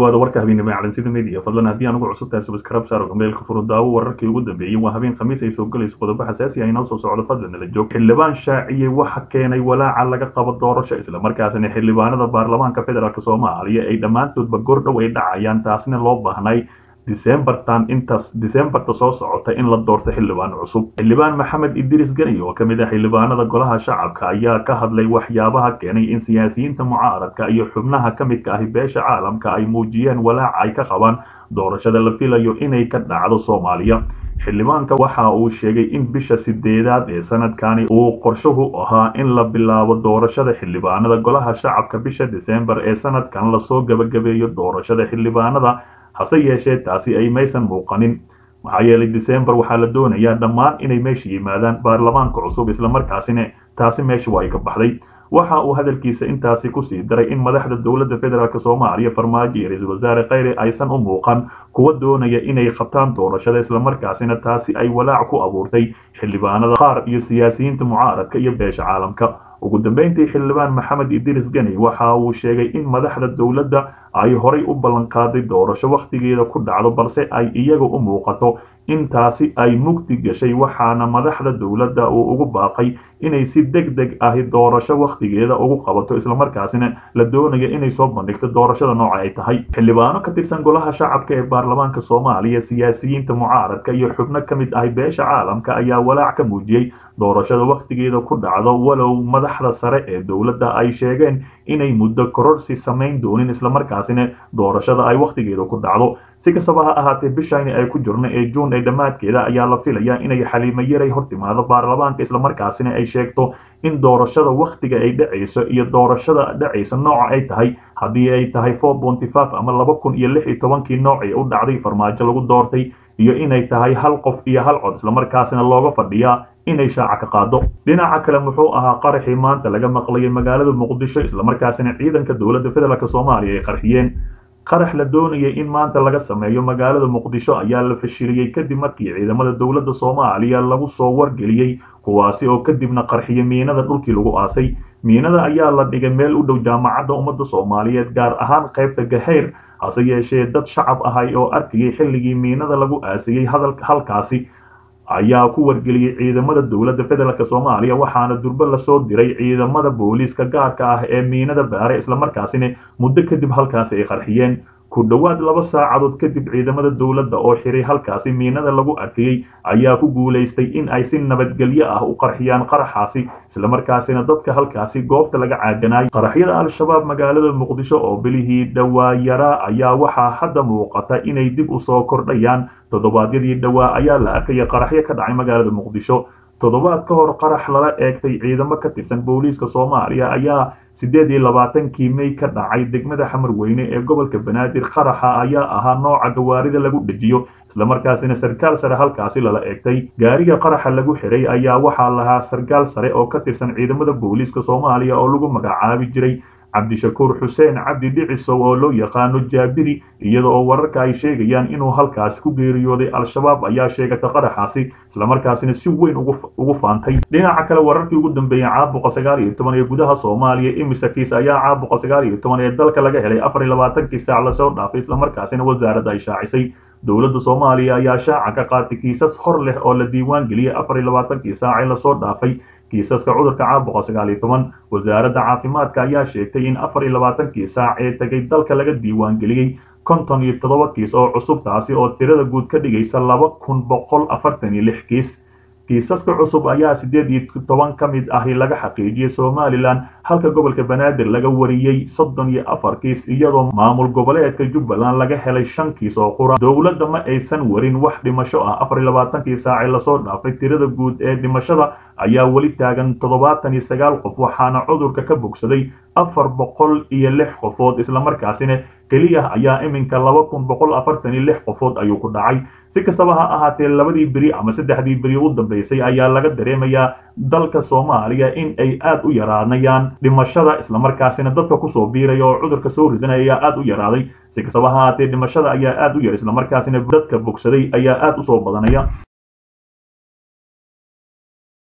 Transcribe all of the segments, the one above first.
dhawaada warka habeenimo ee calansida media fadlan haddii aan ugu cusub tahay subscribe saar meelka furo daawo wararkii ugu dambeeyey waa habeen khamiis ay soo galayso qodobo xasaasi ah inoo soo socdo fadlan nala joog xildhibaan shaaciyey waxa keenay walaaca laga qabo doorasho islamarkaasina xildhibaanada baarlamaanka federaalk soomaaliya ay dhammaantoodba gordhow ay dhacayaan taasna loo baahnay disembartan intaas disembarta soo socota in la doorto xildhibaan cusub xildhibaan maxamed idris gani oo ka mid ah xildhibaanada golaha shacabka ayaa ka hadlay waxyaabaha keenay in siyaasiyiinta mucaaradka iyo xubnaha ka midka ahi beesha caalamka ay muujiyeen walaaca ay ka qabaan doorashada la filayo inay ka dhacdo soomaaliya xildhibaanka waxa uu sheegay in bisha sideedaad ee sanadkani uu qorshuhu ahaa in la bilaabo doorashada xildhibaanada golaha shacabka bisha disembar ee sanadkan lasoo gabagabeeyo doorashada xildhibaanada hase yeeshee taasi ay maysan muuqanin maxaa yeelay disembar waxaa la doonayaa dhammaan inay meesha yimaadaan baarlamaanka cusub islamarkaasina taasi meesha waa ay ka baxday waxa uu hadalkiisa intaasi kusii daray in madaxda dowladda federaalk soomaaliya farmaajo iyo ra-iisul wasaare kheyre aysan u muuqan kuwa doonaya inay qabtaan doorashada islamarkaasina taasi ay walaac ku abuurtay xildhibaanada qaar iyo siyaasiyiinta mucaaradka iyo beesha caalamka ugu dambeyntii xildhibaan maxamed idris gani waxa uu sheegay in madaxda dowladda ay horay u ballanqaaday doorasho wakhtigeeda ku dhacdo balse ay iyaga u muuqato in taasi ay mugdi gashay waxaana madaxda dowladda uu ugu baaqay inay si deg deg ahi doorasho wakhtigeeda ugu qabato islamarkaasina la doonayo inay soo bandhigto doorashada nooca ay tahay xildhibaano ka tirsan golaha shacabka ee baarlamaanka soomaaliya siyaasiyiinta mucaaradka iyo xubno ka mid ahi beesha caalamka ayaa walaac ka muujiyey doorashada wakhtigeeda ku dhacdo walow madaxda sare ee dowladda ay sheegeen inay muddo kororsi samayn doonin islamarkaasina doorashada ay wakhtigeeda ku dhacdo si kastaba ha ahaatee bishayni ay ku jirno ee juun ee dhammaadkeeda ayaa la filayaa inay xaliimo yaray hortimaado baarlamaanka islamarkaasina ay sheegto in doorashada wakhtiga ay dhacayso iyo doorashada dhacaysa nooca ay tahay haddii ay tahay four bonty five ama laba kun iyo lix iyo tobankii noocii u dhacday farmaajo lagu doortay iyo inay tahay hal qof iyo hal cod islamarkaasina looga fadhiyaa inay shaaca ka qaado dhinaca kale muxuu ahaa qaraxii maanta laga maqlayay magaalada muqdisho islamarkaasina ciidanka dowladda federaalk soomaaliya ay qarxiyeen qarax la doonayay in maanta laga sameeyo magaalada muqdisho ayaa la fashiliyey kadib markii ciidamada dowladda soomaaliya lagu soo wargeliyey kuwaasi oo kadibna qarxiya miinada dhulkii lagu aasay miinada ayaa la dhigay meel u dhow jaamacadda ummadda soomaaliyeed gaar ahaan qaybta gahayr hase yeeshee dad shacab ahay oo arkayay xilligii miinada lagu aasayey halkaasi ayaa ku wargeliyey ciidamada dowladda federaalk soomaaliya waxaana durbo lasoo diray ciidamada booliiska gaarka ah ee miinada baare islamarkaasina muddo kadib halkaasi ay qarxiyeen ku dhowaad laba saacadood kadib ciidamada dowladda oo xiray halkaasi miinada lagu arkayey ayaa ku guulaystay in ay si nabadgelyo ah u qarxiyaan qaraxaasi islamarkaasina dadka halkaasi goobta laga caaganaayay qaraxyada al-shabaab magaalada muqdisho oo bilihii dhawaayaraa ayaa waxaa hadda muuqata inay dib u soo kordhayaan toddobaadyadii dhowaa ayaa la arkaya qaraxyo ka dhacay magaalada muqdisho toddobaad ka hor qarax lala eegtay ciidamo ka tirsan booliiska soomaaliya ayaa siddeed iyo labaatankii mey ka dhacay degmada xamarweyne ee gobolka banaadir qaraxa ayaa ahaa nooca gawaarida lagu dhejiyo islamarkaasina sarkaal sare halkaasi lala eegtay gaariga qaraxa lagu xiray ayaa waxaa lahaa sarkaal sare oo ka tirsan ciidamada booliiska soomaaliya oo lagu magacaabi jiray cabdishakuur xuseen cabdi dhicisow oo loo yaqaano jaabiri iyada oo wararka ay sheegayaan inuu halkaasi ku geeriyooday al-shabaab ayaa sheegata qaraxaasi islamarkaasina si weyn ugu faantay dhinaca kale wararkii ugu dambeeyey caabuqa sagaal iyo toban ee gudaha soomaaliya imisa kiis ayaa caabuqa sagaal iyo toban ee dalka laga helay afar iyo labaatankii saac lasoo dhaafay islamarkaasina wasaaradda ay shaacisay dowladda soomaaliya ayaa shaaca ka qaatay kiisas hor leh oo la diiwaan geliyey afar iyo labaatankii saac ee lasoo dhaafay kiisaska cudurka caabuqa sagaal iyo toban wasaaradda caafimaadka ayaa sheegtay in afar iyo labaatankii saac ee tegay dalka laga diiwaan geliyey konton iyo toddoba kiis oo cusub taasi oo tirada guud ka dhigaysa laba kun boqol afartan iyo lix kiis kiisaska cusub ayaa siddeed iyo toban ka mid ahi laga xaqiijiyey somalilan halka gobolka banaadir laga wariyey soddon iyo afar kiis iyadoo maamul goboleedka jubbaland laga helay shan kiis oo qura dowladda ma aysan warin wax dhimasho ah afar iyo labaatankii saacee lasoo dhaafay tirada guud ee dhimashada ayaa weli taagan toddobaatan iyo sagaal qof waxaana cudurka ka bogsaday afar boqol iyo lix qofood islamarkaasina keliya ayaa iminka laba kun boqol afartan iyo lix qofood ayuu ku dhacay si kastaba ha ahaatee labadii beri ama saddexdii beri u dambeysay ayaa laga dareemayaa dalka soomaaliya in ay aad u yaraanayaan dhimashada islamarkaasina dadka kusoo biiraya oo cudurka soo ridanaya ayaa aad u yaraaday si kastaba ha ahaatee dhimashada ayaa aad u yar islamarkaasina dadka bogsaday ayaa aad usoo badanaya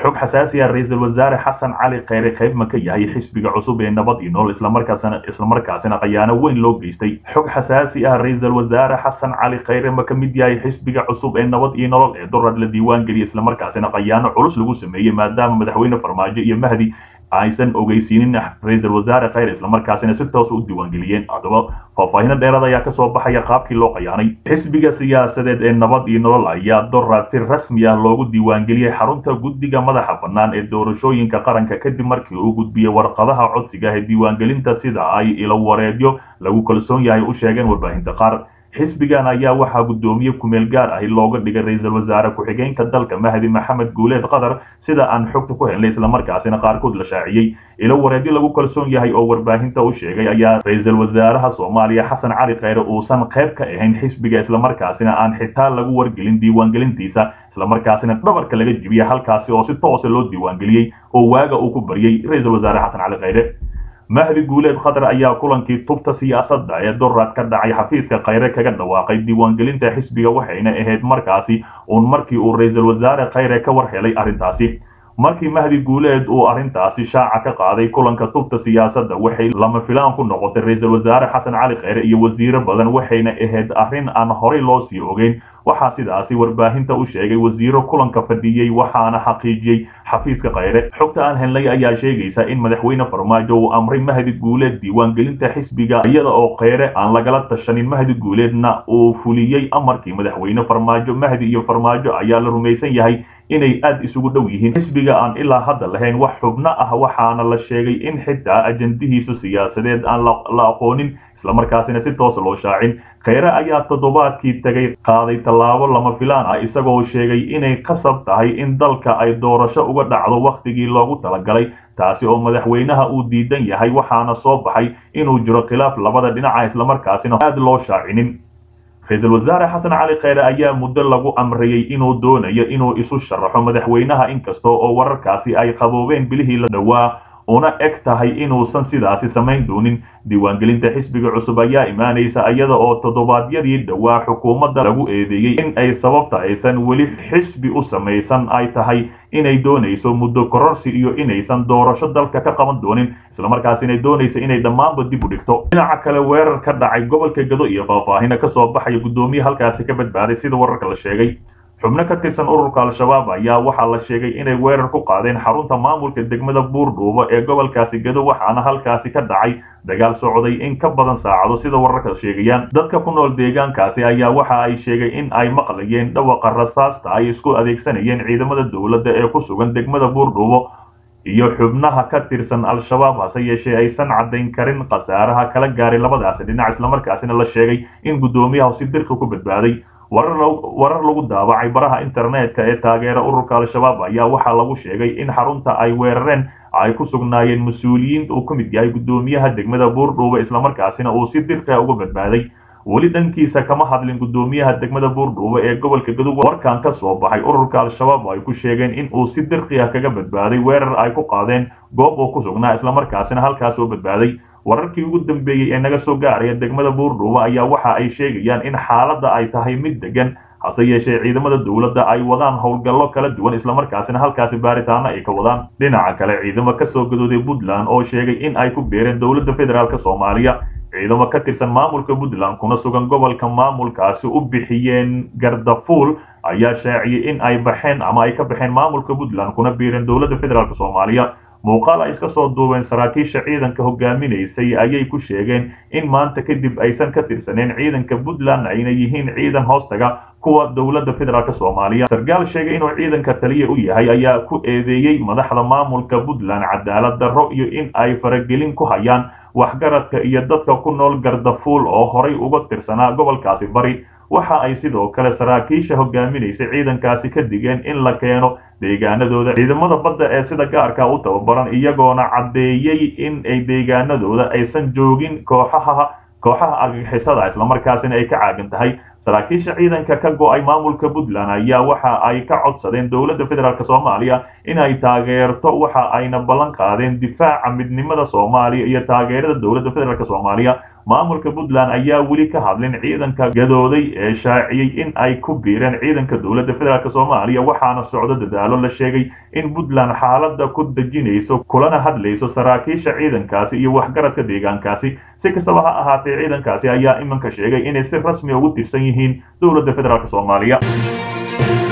xog xasaasi ah ra-iisul wasaare xasan cali kheyre qayb ma ka yahay xisbiga cusub ee nabad iyo nolol islamarkaasina islamarkaasina khayaano weyn loo geystay xog xasaasi ah ra-iisul wasaare xasan cali kheyre ma ka mid yahay xisbiga cusub ee nabad iyo nolol ee durad la diiwaan geliyay islamarkaasina khayaano culus lagu sameeyey maadaama madaxweyne farmaajo iyo mahdi aysan ogeysiinin ra-iisul wasaare kheyre islamarkaasina si toos u diiwaangeliyeen haddaba faahfaahino dheeraad ayaa kasoo baxaya qaabkii loo qayaanay xisbiga siyaasadeed ee nabad iyo nolol ayaa doraad si rasmi ah loogu diiwaangeliyey xarunta guddiga madaxa bannaan ee doorashooyinka qaranka kadib markii uu gudbiyey warqadaha codsiga ee diiwaangelinta sida ay ilo wareedyo lagu kalsoon yahay u sheegeen warbaahinta qaar xisbigan ayaa waxaa guddoomiye kumeel gaar ahi looga dhigay ra-iisul wasaare ku-xigeenka dalka mahdi maxamed guuleed qatar sida aan xogta ku helnay islamarkaasina qaarkood la shaaciyey ilo wareedyo lagu kalsoon yahay oo warbaahinta u sheegay ayaa ra-iisul wasaaraha soomaaliya xasan cali kheyre uusan qayb ka ahayn xisbiga islamarkaasina aan xitaa lagu wargelin diiwaangelintiisa islamarkaasina dhabarka laga jibiyay halkaasi oo si toosa loo diiwaangeliyey oo waaga uu ku baryey ra-iisul wasaare xasan cali kheyre mahdi guuleed khatar ayaa kulankii tubta siyaasadda ee doraad ka dhacay xafiiska kheyre kaga dhawaaqay diiwaangelinta xisbiga waxayna ahayd markaasi uun markii uu ra-iisul wasaare kheyre ka war helay arrintaasi markii mahdi guuleed uu arrintaasi shaaca ka qaaday kulanka tubta siyaasadda waxay lama filaan ku noqotay ra-iisul wasaare xasan cali kheyre iyo wasiiro badan waxayna ahayd arrin aan horey loo sii ogeyn waxaa sidaasi warbaahinta u sheegay wasiiro kulanka fadhiyey waxaana xaqiijiyey xafiiska kheyre xogta aan helnay ayaa sheegaysa in madaxweyne farmaajo uu amray mahdi guuleed diiwaangelinta xisbiga iyada oo kheyre aan lagala tashanin mahdi guuleedna uu fuliyey amarkii madaxweyne farmaajo mahdi iyo farmaajo ayaa la rumaysan yahay inay aad isugu dhow yihiin xisbiga aan ilaa hadda lahayn wax xubno ah waxaana la sheegay in xitaa ajandihiisu siyaasadeed aan la aqoonin islamarkaasina si toosa loo shaacin kheyre ayaa toddobaadkii tegay qaaday tallaabo lama filaan ah isagoo sheegay inay qasab tahay in dalka ay doorasho uga dhacdo wakhtigii loogu talagalay taasi oo madaxweynaha uu diidan yahay waxaana soo baxay inuu jiro khilaaf labada dhinaca islamarkaasina aad loo shaacinin ra-iisul wasaare xasan cali kheyre ayaa muddo lagu amrayey inuu doonayo inuu isu sharaxo madaxweynaha inkasta oo wararkaasi ay qaboobeen bilihii la dhowaa una eg tahay inuusan sidaasi samayn doonin diiwaangelinta xisbiga cusub ayaa imaanaysa iyada oo toddobaadyadii dhowaa xukuumadda lagu eedeeyey in ay sababta aysan weli xisbi u samaysan ay tahay inay doonayso muddo kororsi iyo inaysan doorasho dalka ka qaban doonin islamarkaas inay doonayso inay dhammaanba dib u dhigto dhinaca kale weerar ka dhacay gobolka gado iyo faahfaahina kasoo baxaya guddoomiye halkaasi ka badbaaday sida wararka la sheegay xubno ka tirsan ururka al-shabaab ayaa waxaa la sheegay inay weerar ku qaadeen xarunta maamulka degmada buurdhuubo ee gobolkaasi gado waxaana halkaasi ka dhacay dagaal socday in ka badan saacado sida wararka sheegayaan dadka ku nool deegaankaasi ayaa waxa ay sheegay in ay maqlayeen dhawaqa rasaasta ay isku adeegsanayeen ciidamada dowladda ee ku sugan degmada buurdhuubo iyo xubnaha ka tirsan al-shabaab hase yeeshee aysan caddayn karin khasaaraha kala gaaray labadaasi dhinac islamarkaasina la sheegay in guddoomiyaha si dirqi ku badbaaday warar lagu daabacay baraha internetka ee taageera ururka al-shabaab ayaa waxaa lagu sheegay in xarunta ay weerareen ay ku sugnaayeen mas-uuliyiin uu ka mid yahay guddoomiyaha degmada buurdhuuba islamarkaasina uu si dirqiha uga badbaaday weli dhankiisa kama hadlin guddoomiyaha degmada buurdhuuba ee gobolka gadub warkan ka soo baxay ururka al-shabaab ay ku sheegeen in uu si dirqi ah kaga badbaaday weerar ay ku qaadeen goob uu ku sugnaa islamarkaasina halkaas oo badbaaday wararkii ugu dambeeyey ee naga soo gaaraya degmada buurdhuuba ayaa waxa ay sheegayaan in xaaladda ay tahay mid degan hase yeeshee ciidamada dowladda ay wadaan howlgallo kala duwan islamarkaasina halkaasi baaritaano ay ka wadaan dhinaca kale ciidamo kasoo gadooday puntland oo sheegay in ay ku beereen dowladda federaalk soomaaliya ciidamo ka tirsan maamulka puntland kuna sugan gobolka maamulkaasi u bixiyeen gardafuul ayaa shaaciyey in ay baxeen ama ay ka baxeen maamulka puntland kuna biireen dowladda federaalk soomaaliya muuqaal ay iska soo duubeen saraakiisha ciidanka hogaaminaysay ayay ku sheegeen in maanta kadib aysan ka tirsaneen ciidanka puntland ayna yihiin ciidan hoostaga kuwa dowladda federaalk soomaaliya sarkaal sheegay inuu ciidanka taliya u yahay ayaa ku eedeeyey madaxda maamulka puntland cadaalad darro iyo in ay faragelin ku hayaan waxgaradka iyo dadka ku nool gardafuul oo horay uga tirsanaa gobolkaasi bari waxa ay sidoo kale saraakiisha hogaaminaysa ciidankaasi ka digeen in la keeno deegaanadooda ciidamada badda ee sida gaarka u tababaran iyagoona caddeeyey in ay deegaanadooda aysan joogin kooxaha kooxaha argagixisada islamarkaasina ay ka caagan tahay saraakiisha ciidanka ka go-ay maamulka puntland ayaa waxa ay ka codsadeen dowladda federaalk soomaaliya inay taageerto waxa ayna ballan qaadeen difaaca midnimada soomaaliya iyo taageerada dowladda federaalk soomaaliya maamulka puntland ayaa weli ka hadlin ciidanka gadooday ee shaaciyey in ay ku biireen ciidanka dowladda federaalk soomaaliya waxaana socdo dadaalo la sheegay in puntland xaalada ku dejinayso kulana hadlayso saraakiisha ciidankaasi iyo waxgaradka deegaankaasi si kastaba ha ahaatee ciidankaasi ayaa iminka sheegay inay si rasmi ugu tirsan yihiin dowladda federaalk soomaaliya